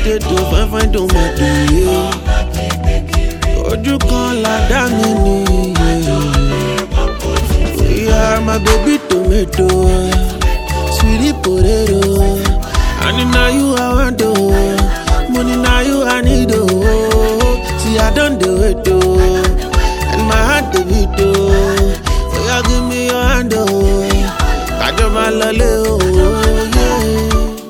potato fine fine tomato yé ojú kan làdá mi nìyẹn. Yeah, my baby tomato, sweetie potato. And now you I want to, money now you I need to. See I don't do it to, and my heart the beat to. Oh yeah, give me your hand oh, kajo my lolly oh yeah.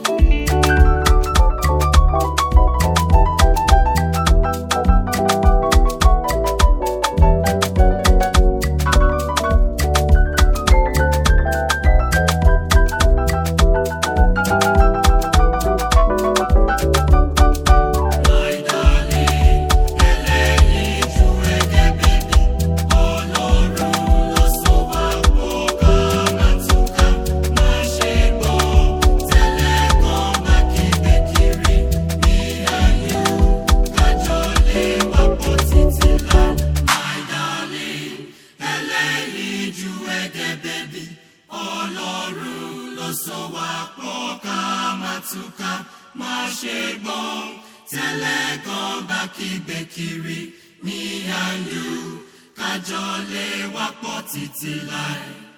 tẹ́lẹ̀ gan bá kígbe kiri ní àyù kájọ lè wá pọ̀ títí láì.